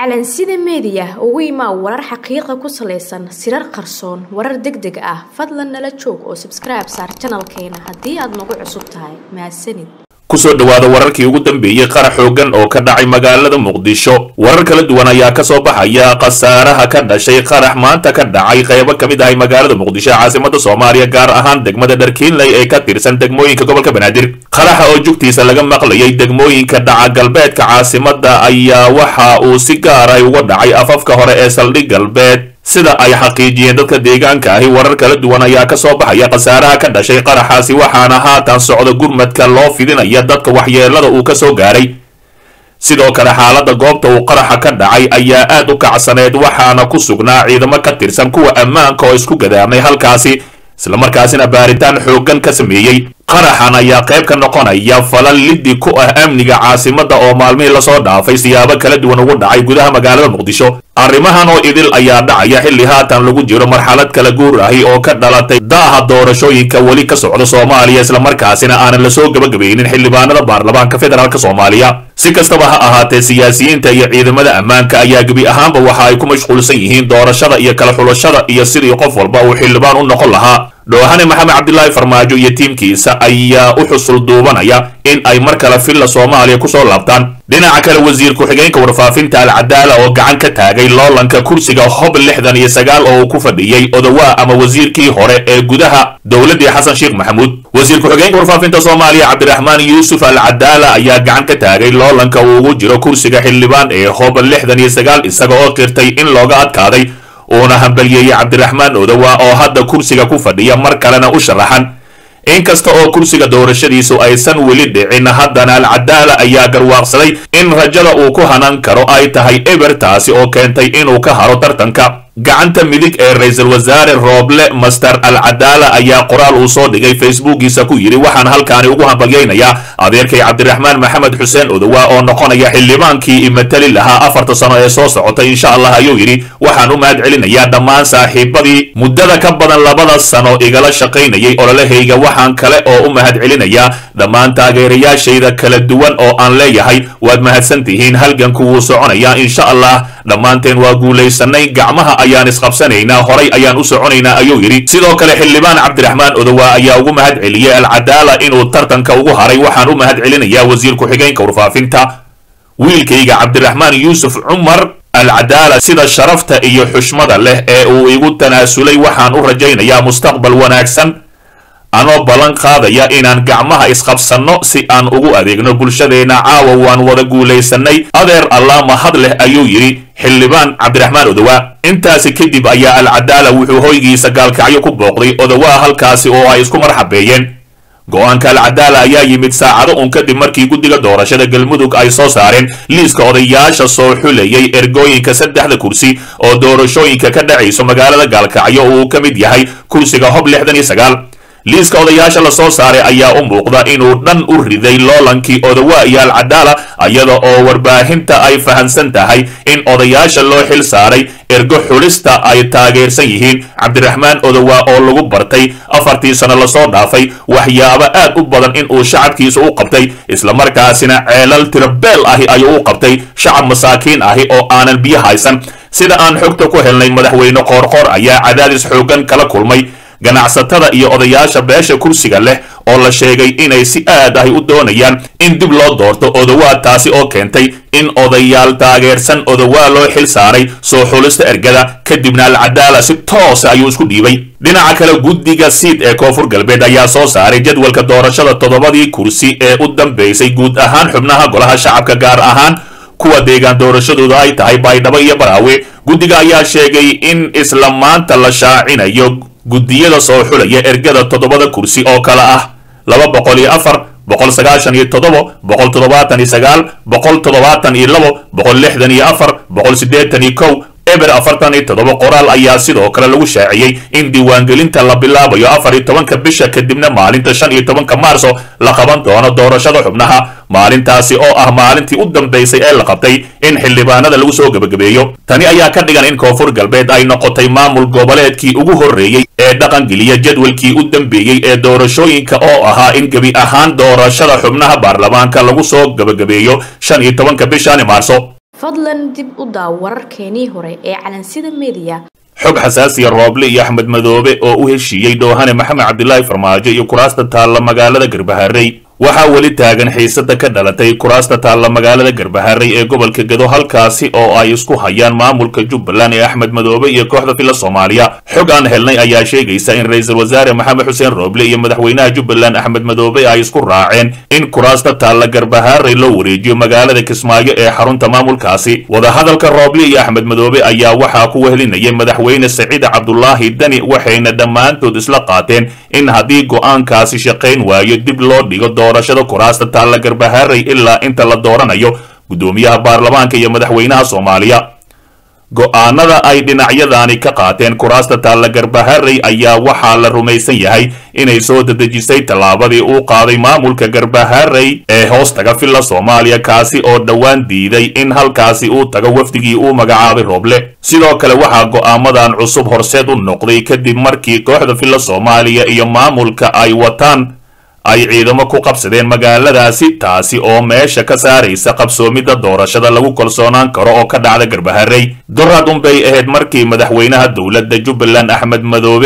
calansida meediya ugu imaa warar xaqiiqa ku salaysan sirar qarsoon warar deg deg ah fadlan nala joog oo sabskribe saar janalkeena haddii aad nagu cusub tahay mahadsanid kusoo dhawaada wararkii ugu dambeeyey qarax xoogan oo ka dhacay magaalada muqdisho warar kala duwan ayaa kasoo baxaya khasaaraha ka dhashay qarax maanta ka dhacay qaybo ka mid ahay magaalada muqdisho ee caasimada soomaaliya gaar ahaan degmada dharkiinley ee ka tirsan degmooyinka gobolka banaadir qaraxa oo jugtiisa laga maqlayay degmooyinka dhaca galbeedka caasimada ayaa waxa uu si gaaray uga dhacay afafka hore ee saldhig galbeed sida ay xaqiijiyeen dadka deegaanka ahi warar kala duwan ayaa kasoo baxaya khasaaraha ka dhashay qaraxaasi waxaana haatan socda gurmadka loo fidinaya dadka waxyeelada uu kasoo gaaray sidoo kale xaalada goobta uu qaraxa ka dhacay ayaa aad u kacsaneed waxaana ku sugnaa ciidamo ka tirsan kuwa ammaanka oo isku gadaamay halkaasi islamarkaasina baaritaan xooggan ka sameeyey qaraxan ayaa qayb ka noqonaya falal liddi ku ah amniga caasimada oo maalmihii lasoo dhaafay siyaabo kala duwan ugu dhacay gudaha magaalada muqdisho arrimahan oo idil ayaa dhacaya xilli haatan lagu jiro marxalad kala guur ahi oo ka dhalatay daaha doorashooyinka weli ka socda soomaaliya islamarkaasina aanan lasoo gabagabaynin xildhibaanada baarlamaanka federaalk soomaaliya si kastaba ha ahaatee siyaasiyiinta iyo ciidamada ammaanka ayaa gebi ahaanba waxa ay ku mashquulsan yihiin doorashada iyo kala xulashada iyo sidii qof walba uu xildhibaan u noqon lahaa dhoohane maxamed cabdilaahi farmaajo iyo tiimkiisa ayaa u xusul duubanaya in ay mar kale villa soomaaliya kusoo laabtaan dhinaca kale wasiir ku-xigeenka warfaafinta alcadaala oo gacan ka taagay loolanka kursiga hob lixdan iyo sagaal oo uu ku fadhiyey odawaa ama wasiirkii hore ee gudaha dowladdii xasan sheekh maxamuud wasiir ku-xigeenka warfaafinta soomaaliya cabdiraxmaan yuusuf alcadaala ayaa gacan ka taagay loolanka uu ugu jiro kursiga xildhibaan ee hob lixdan iyo sagaal isaga oo qirtay in looga adkaaday uuna hambalyeeyey cabdiraxmaan odowa oo hadda kursiga ku fadhiya mar kalena u sharaxan inkasta oo kursiga doorashadiisu aysan weli dhicin haddana alcadaala ayaa garwaaqsaday in rajada uu ku hanan karo ay tahay eber taasi oo keentay inuu ka haro tartanka gacanta midig ee ra-iisul wasaare rooble master alcadaala ayaa qoraal uu soo dhigay facebookiisa ku yidhi waxaan halkaani ugu hambalyaynayaa adeerkay cabdiraxmaan maxamed xuseen odowa oo noqonaya xildhibaankii imatali lahaa afarta sano ee soo socota insha allah ayuu yidhi waxaan u mahad celinayaa dhammaan saaxiibadii muddada ka badan labada sano igala shaqaynayay ololahayga waxaan kale oo u mahad celinayaa dhammaan taageerayaashayda kala duwan oo aan leeyahay waad mahadsan tihiin halganku wuu soconayaa insha allah dhammaanteen waa guulaysanay gacmaha ayaan isqabsanaynaa horay ayaan u soconaynaa ayuu yidhi sidoo kale xildhibaan cabdiraxmaan odowa ayaa ugu mahad celiyey alcadaala inuu tartanka ugu haray waxaan u mahad celinayaa wasiir ku-xigeenka warfaafinta wiilkayga cabdiraxmaan yuusuf cumar alcadaala sida sharafta iyo xushmada leh ee uu igu tanaasulay waxaan u rajaynayaa mustaqbal wanaagsan anoo ballan qaadaya inaan gacmaha isqabsanno si aan ugu adeegno bulshadeenna caawa waan wada guulaysanay adeer allah mahad leh ayuu yidhi xildhibaan cabdiraxmaan odowa intaasi kadib ayaa alcadaala wuxuu hoygiisa gaalkacyo ku booqday odowaa halkaasi oo ay isku marxabeeyeen go-aanka alcadaala ayaa yimid saacado un kadib markii guddiga doorashada galmudug ay soo saareen liiska odayaasha soo xulayay ergooyinka saddexda kursi oo doorashooyinka ka dhacayso magaalada gaalkacyo uu ka mid yahay kursiga hob lixdan iyo sagaal liiska odayaasha lasoo saaray ayaa u muuqda inuu dhan u riday loolankii odowa iyo alcadaala iyada oo warbaahinta ay fahamsan tahay in odayaasha loo xil saaray ergo xulista ay taageersan yihiin cabdiraxmaan odowa oo lagu bartay afartii sano lasoo dhaafay waxyaabo aad u badan in uu shacabkiisa u qabtay islamarkaasina ceelal tirabeel ahi ayuu u qabtay shacab masaakiin ahi oo aanan biyo haysan sida aan xogta ku helnay madaxweyne qoorqoor ayaa cadaadis xoogan kala kulmay ganacsatada iyo odayaasha beesha kursiga leh oo la sheegay inay si aad ahi u doonayaan in dib loo doorto odowaa taasi oo keentay in odayaal taageersan odowaa loo xil saaray soo xulista ergada kadibna alcadaala si toosa ayuu isku dhiibay dhinaca kale guddiga siid ee koonfur galbeed ayaa soo saaray jadwalka doorashada toddobadii kursi ee u dambeysay guud ahaan xubnaha golaha shacabka gaar ahaan kuwa deegaan doorashadooda ay tahay baydhabo iyo baraawe guddiga ayaa sheegay in isla maanta la shaacinayo guddiyada soo xulaya ergada toddobada kursi oo kale ah laba boqol iyo afar boqol sagaashan iyo toddobo boqol toddobaatan iyo sagaal boqol toddobaatan iyo labo boqol lixdan iyo afar boqol siddeetan iyo kow eber afartan iyo toddoba qoraal ayaa sidoo kale lagu shaaciyey in diiwaangelinta la bilaabayo afar iyo tobanka bisha kadibna maalinta shan iyo tobanka maarso la qaban doono doorashada xubnaha maalintaasi oo ah maalintii u dambaysay ee la qabtay in xildhibaanada lagu soo gebagabeeyo tani ayaa ka dhigan in koonfur galbeed ay noqotay maamul goboleedkii ugu horreeyey ee dhaqangeliya jadwalkii u dambeeyey ee doorashooyinka oo ahaa in gebi ahaan doorashada xubnaha baarlamaanka lagu soo gebagabeeyo shan iyo tobanka bishani maarso fadlan dib u daaw wararkeenii hore ee calansida mediya xog xasaasiya rooble iyo axmed madoobe oo u heshiiyey dhoohane maxamed cabdilaahi farmaajo iyo kuraasta taalla magaalada garbaharey waxaa weli taagan xiisada ka dhalatay kuraasta taalla magaalada garbaharey ee gobolka gedo halkaasi oo ay isku hayaan maamulka jubbaland ee axmed madoobe iyo kooxda fila soomaaliya xog aan helnay ayaa sheegaysa in ra-iisul wasaare maxamed xuseen rooble iyo madaxweynaha jubbaland axmed madoobe ay isku raaceen in kuraasta taalla garbaharey loo wareejiyo magaalada kismaayo ee xarunta maamulkaasi wadahadalka rooble iyo axmed madoobe ayaa waxaa ku wehelinayay madaxweyne saciid cabdulaahi dani waxayna dhammaantood isla qaateen in haddii go-aankaasi shaqayn waayo dib loo dhigo doorashada kuraasta taalla garbaharey ilaa inta la dooranayo guddoomiyaha baarlamaanka iyo madaxweynaha soomaaliya go-aanada ay dhinacyadani ka qaateen kuraasta taalla garbaharey ayaa waxaa la rumaysan yahay inay soo dedejisay tallaabadii uu qaaday maamulka garbaharey ee hoostaga filla soomaaliya kaasi oo dhowaan diiday in halkaasi uu tago wafdigii uu magacaabay rooble sidoo kale waxaa go-aamadan cusub horseed u noqday kadib markii kooxda filla soomaaliya iyo maamulka ay wataan ay ciidamo ku qabsadeen magaaladaasi taasi oo meesha ka saaraysa qabsoomidda doorashada lagu kalsoonaan karo oo ka dhacda garbaharey dorad unbay ahayd markii madaxweynaha dowladda jubbaland axmed madoobe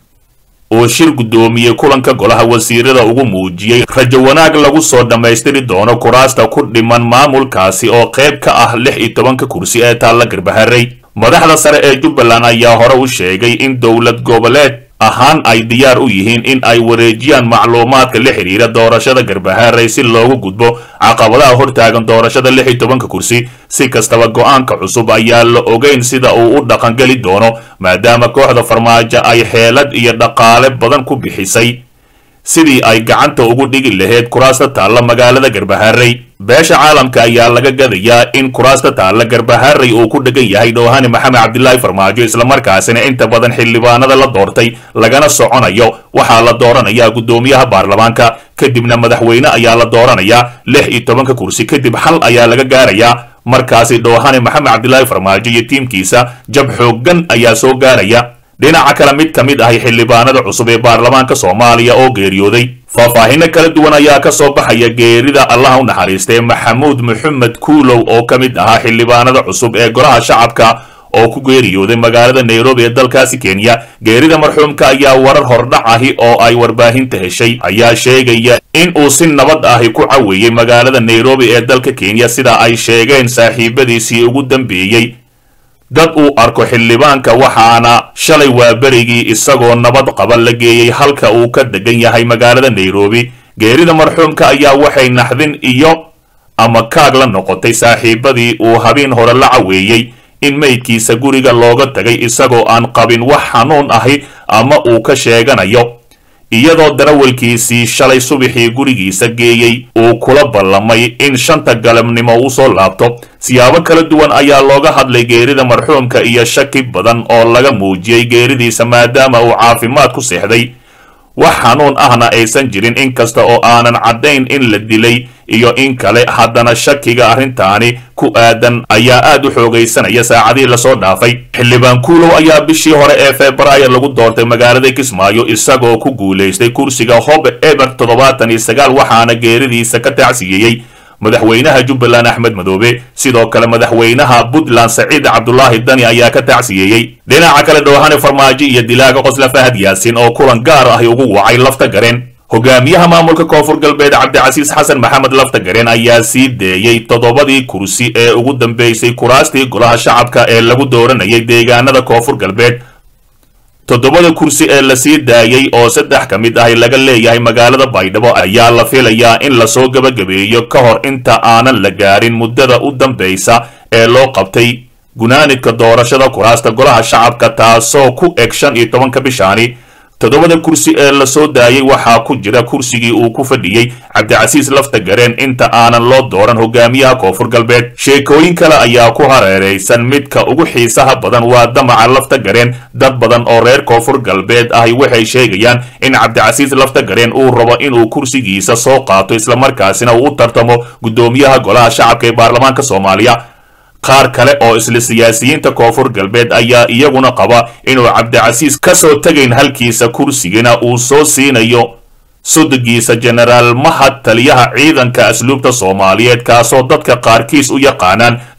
oo shir guddoomiyey kulanka golaha wasiirada ugu muujiyey rajo wanaag lagu soo dhammaystiri doono kuraasta ku dhiman maamulkaasi oo qayb ka ah lix iyo tobanka kursi ee taalla garbaharey madaxda sare ee jubbaland ayaa hore u sheegay in dowlad goboleed ahaan ay diyaar u yihiin in ay wareejiyaan macluumaadka la xidhiira doorashada garbaharey si loogu gudbo caqabadaha hortaagan doorashada lix iyo tobanka kursi si kastaba go-aanka cusub ayaa la ogeyn sida uu u dhaqangeli doono maadaama kooxda farmaajo ay xeelad iyo dhaqaale badan ku bixisay sidii ay gacanta ugu dhigi lahayd kuraasta taalla magaalada garbaharey beesha caalamka ayaa laga gadayaa in kuraasta taalla garbaharey uu ku dhegan yahay dhoohane maxamed cabdilaahi farmaajo islamarkaasina inta badan xildhibaanada la doortay lagana soconayo waxaa la dooranayaa guddoomiyaha baarlamaanka kadibna madaxweyne ayaa la dooranayaa lix iyo tobanka kursi kadib xal ayaa laga gaarayaa markaasi dhoohane maxamed cabdilaahi farmaajo iyo tiimkiisa jab xooggan ayaa soo gaaraya dhinaca kale mid ka mid ahay xildhibaanada cusub ee baarlamaanka soomaaliya oo geeriyooday faahfaahino kala duwan ayaa ka soo baxaya geerida allaha u naxariistay maxamuud maxamed kuulow oo ka mid ahaa xildhibaanada cusub ee golaha shacabka oo ku geeriyooday magaalada nairobi ee dalkaasi kenya geerida marxuumka ayaa warar hordhac ahi oo ay warbaahinta heshay ayaa sheegaya in uu si nabad ahi ku caweeyey magaalada nairobi ee dalka kenya sida ay sheegeen saaxiibadiisii ugu dambeeyey dad uu arko xildhibaanka waxaana shalay waa berigii isagoo nabad qaba la geeyey halka uu ka degan yahay magaalada nairobi geerida marxuumka ayaa waxay naxdin iyo ama kaag la noqotay saaxiibadii uu habeen hore la caweeyey in meydkiisa guriga looga tagay isagoo aan qabin wax xanuun ahi ama uu ka sheeganayo iyadoo darawalkiisii shalay subaxii gurigiisa geeyey uu kula ballamay in shanta galabnimo uu soo laabto siyaabo kala duwan ayaa looga hadlay geerida marxuumka iyo shaki badan oo laga muujiyey geeridiisa maadaama uu caafimaad ku seexday wax xanuun ahna aysan jirin inkasta oo aanan caddayn in la dilay iyo in kale haddana shakiga arrintaani ku aadan ayaa aad u xoogaysanaya saacadihii lasoo dhaafay xildhibaan kuulow ayaa bishii hore ee februaayo lagu doortay magaalada kismaayo isagoo ku guulaystay kursiga hob eber toddobaatan iyo sagaal waxaana geeridiisa ka tacsiyeeyey madaxweynaha jubbaland axmed madoobe sidoo kale madaxweynaha puntland saciid cabdulaahi dani ayaa ka tacsiyeeyey dhinaca kale dhoohane farmaajo iyo dilaaga qosla fahad yaasin oo kulan gaar ahi ugu wacay lafta gareen hogaamiyaha maamulka koonfur galbeed cabdicasiis xasan maxamed lafta gareen ayaa sii deeyey toddobadii kursi ee ugu dambeysay kuraastii golaha shacabka ee lagu dooranayay deegaanada koonfur galbeed toddobada kursi ee la sii daayey oo saddex ka mid ahi laga leeyahay magaalada baydhabo ayaa la filayaa in lasoo gebagabeeyo ka hor inta aanan la gaarin muddada u dambaysa ee loo qabtay gunaanidka doorashada kuraasta golaha shacabka taasoo ku eg shan iyo tobanka bishaani toddobada kursi ee lasoo daayey waxaa ku jira kursigii uu ku fadhiyey cabdicasiis lafta gareen inta aanan loo dooran hogaamiyaha koonfur galbeed sheekooyin kale ayaa ku hareeraysan midka ugu xiisaha badan waa damaca lafta gareen dad badan oo reer koonfur galbeed ahi waxay sheegayaan in cabdicasiis lafta gareen uu rabo inuu kursigiisa soo qaato islamarkaasina uu u tartamo guddoomiyaha golaha shacabka ee baarlamaanka soomaaliya qaar kale oo isla siyaasiyiinta koonfur galbeed ayaa iyaguna qaba inuu cabdicasiis ka soo tegayn halkiisa kursigana uu soo siinayo sudigiisa jenaraal mahad taliyaha ciidanka asluubta soomaaliyeed kaasoo dadka qaarkiis u yaqaanaan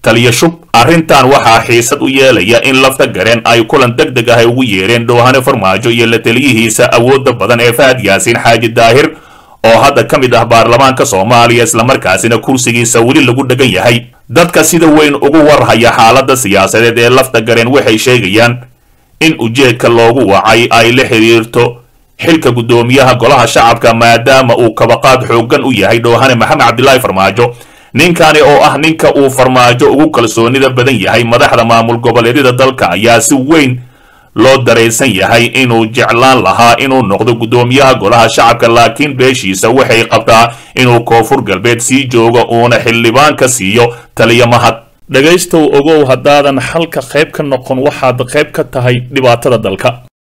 taliya shub arrintan waxaa xiisad u yeelaya in lafta gareen ay kulan deg deg ah ay ugu yeereen dhoohane farmaajo iyo la taliyihiisa awoodda badan ee fahad yaasiin xaaji daahir oo hadda ka mid ah baarlamaanka soomaaliya islamarkaasina kursigiisa weli lagu dhegan yahay dadka sida weyn ugu warhaya xaaladda siyaasadeed ee lafta gareen waxay sheegayaan in ujeedka loogu wacay ay la xiriirto xilka guddoomiyaha golaha shacabka maadaama uu kabaqaad xooggan u yahay dhoohane maxamed cabdilaahi farmaajo ninkani oo ah ninka uu farmaajo ugu kalsoonida badan yahay madaxda maamul goboleedyada dalka ayaa si weyn loo daraysan yahay inuu jeclaan lahaa inuu noqdo guddoomiyaha golaha shacabka laakiin beeshiisa waxay qabtaa inuu koonfur galbeed sii joogo uuna xildhibaan ka siiyo taliya mahad dhegaystow ogow haddaadan xalka qayb ka noqon waxaad qayb ka tahay dhibaatada dalka